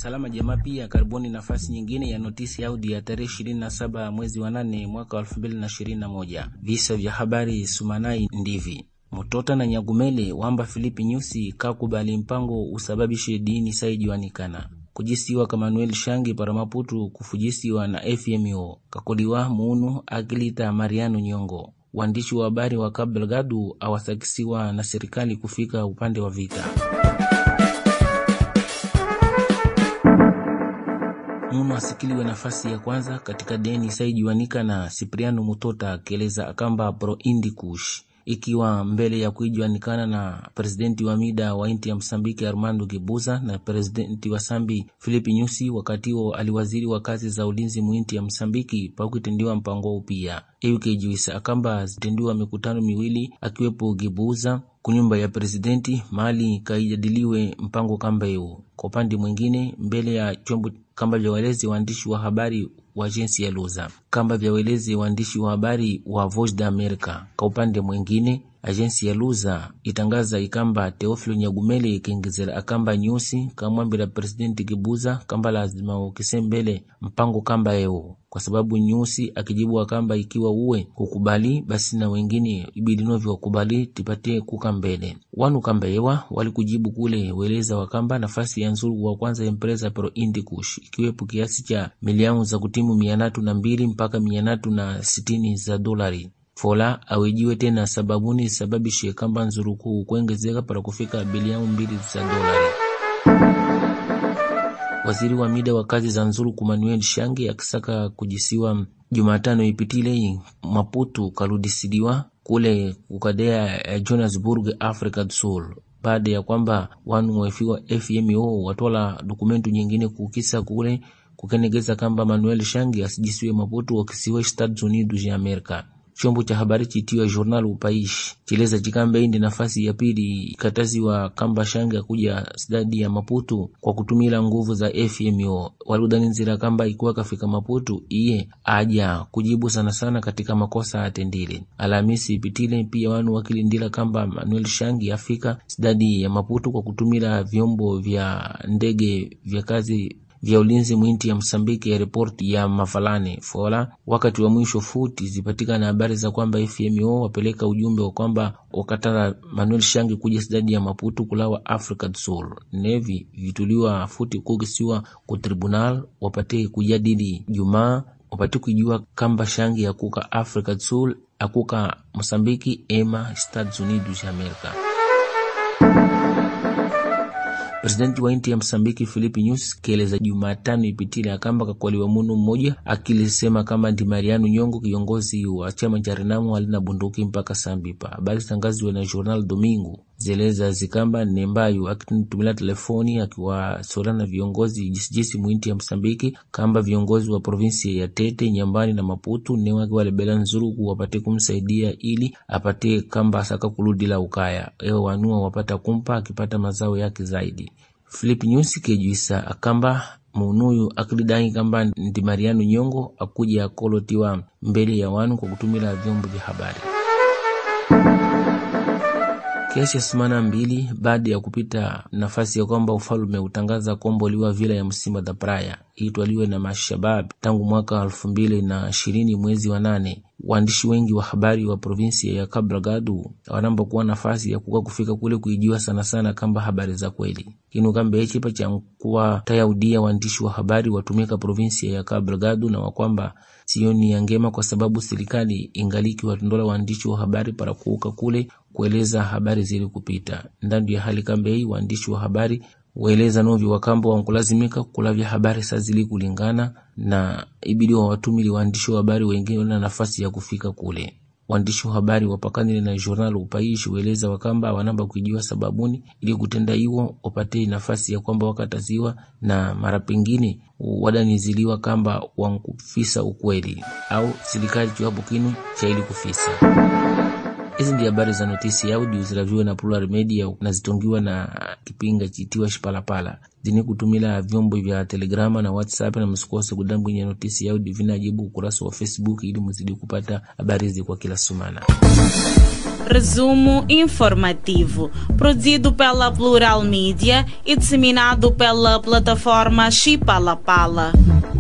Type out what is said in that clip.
Salama Jamaa pia karibuni nafasi nyingine ya notisi audio ya tarehe 27 mwezi wa 8 mwaka 2021. Visa vya habari Sumanai ndivi Mutota na Nyagumele wamba Filipi Nyusi kakubali mpango usababishe dini saijiwanikana kujisiwa ka Manuel Shangi para Maputu kufujisiwa na FMO kakoliwa munu akilita Mariano Nyongo waandishi wa habari wa Cabo Delgado awasakisiwa na serikali kufika upande wa vita. Munu asikiliwe nafasi ya kwanza katika deni saijiwanika na Cipriano Mutota akieleza akamba pro Indikush ikiwa mbele ya kuijuanikana na presidenti wa mida wa inti ya Msambiki Armando Gebuza na presidenti wa Sambi Filipi Nyusi, wakati huo aliwaziri wa kazi za ulinzi muinti ya Msambiki pakuitendiwa mpango huu pia eukejuisa akamba zitendiwa mikutano miwili akiwepo Gebuza kunyumba ya presidenti mali kaijadiliwe mpango kamba eu. Kwa upande mwingine, mbele ya chombo kamba vya welezi waandishi wa habari wa ajensi ya Luza kamba vya welezi waandishi wa habari wa Voice da America. Kwa upande mwingine ajensi ya Luza itangaza ikamba Teofilo Nyagumele ikiongezera akamba nyusi kamwambira presidenti Kibuza kamba lazima ukisembele mpango kamba eo kwa sababu nyusi akijibu akamba ikiwa uwe kukubali basi na wengine ibidi novyo wakubali tipatie kuka mbele wanu kamba ewa walikujibu kule weleza wakamba nafasi ya nzuru wa kwanza empresa pro Indikush ikiwepo kiasi cha milioni za kutimu mia tatu na mbili mpaka mia tatu na sitini za dolari fola awejiwe tena sababuni sababishe kamba nzurukuu kuongezeka para kufika bilioni mbili za dolari. Waziri wa mida wa kazi za nzuru Manuel Shangi akisaka kujisiwa Jumatano ipitile Maputu karudisiliwa kule kukadea ya Johannesburg, Africa du Sul baada ya kwamba wanu wefiwa FMO watola dokumentu nyingine kukisa kule kukenegeza kamba Manuel Shangi asijisiwe Maputu wakisiwa Estados Unidos ya Amerika. Chombo cha habari chitiwa Journal Upaishi chileza chikamba indi nafasi ya pili ikataziwa kamba Shangi akuja stadi ya Maputu kwa kutumila nguvu za FMO waludanizira kamba ikuwa kafika Maputu iye aja kujibu sana sana katika makosa atendile. Alhamisi ipitile pia wanu wakilindila kamba Manuel Shangi afika stadi ya Maputu kwa kutumila vyombo vya ndege vya kazi vya ulinzi mwinti ya Msambiki ya ripoti ya Mafalane fola wakati wa mwisho futi zipatikana habari za kwamba FMO wapeleka ujumbe wa kwamba wakatala Manuel Shangi kuja sidadi ya Maputo kulawa Africa du Sul nevi vituliwa futi kukisiwa ku tribunal wapate kujadili Jumaa wapate kujua kamba Shangi akuka Africa du Sul akuka Msambiki ema Estados Unidos ya Amerika. Presidenti wa inti ya Msambiki Filipi Nyusi kieleza Jumatano ipitile akamba kakwaliwa munu mmoja akilisema kama ndi Mariano Nyongo kiongozi wa chama cha Renamo alina bunduki mpaka Sambipa. Habari zitangaziwe na Journal Domingo zeleza zikamba nembayo akitumila telefoni akiwasolana viongozi jisijisi mwinti ya Msambiki kamba viongozi wa provinsi ya Tete, Nyambani na Maputu newaki walebela nzuruku wapate kumsaidia ili apate kamba asaka kuludila ukaya ewa wanua wapata kumpa akipata mazao yake zaidi. Philip Nyusi kejuisa akamba munuyu akilidai kamba ndi Mariano Nyongo akuja akolotiwa mbele ya wanu kwa kutumila vyombo vya habari. Kiasi ya sumana mbili baada ya kupita nafasi ya kwamba ufalume utangaza kuomboliwa vila ya Msimba da Praia itwaliwe na mashabab tangu mwaka elfu mbili na ishirini mwezi wa nane. Waandishi wengi wa habari wa provinsia ya Cabo Delgado wanamba kuwa nafasi ya kuka kufika kule kuijiwa sana sana kamba habari za kweli kinu kamba echipa cha kuwa tayaudia waandishi wa habari watumika provinsia ya Cabo Delgado na wakwamba sioni ya ngema kwa sababu serikali ingaliki watondola waandishi wa habari para kuuka kule kueleza habari zili kupita ndandu ya hali kamba hii waandishi wa habari waeleza novyo wakamba wankulazimika kulavya habari saa zili kulingana na ibidi wa watumili waandishi wa habari wengine wana nafasi ya kufika kule. Waandishi wa habari wapakanile na Journal Upaishi weleza wakamba wanamba kuijiwa sababuni ili kutenda iwo wapate nafasi ya kwamba wakataziwa na mara pengine wadaniziliwa kamba wankufisa ukweli au serikali chiwapo kinu cha ili kufisa Hizi ndi habari za notisi ya audio zilaviwe na Plural Media na zitongiwa na kipinga chitiwa Shipalapala zini kutumila vyombo vya Telegrama na WhatsApp, na msikose kudambwinya notisi ya audio vinajibu ukurasa wa Facebook ili muzidi kupata habari hizi kwa kila sumana. Resumo informativo, produzido pela Plural Mídia e disseminado pela plataforma Chipalapala.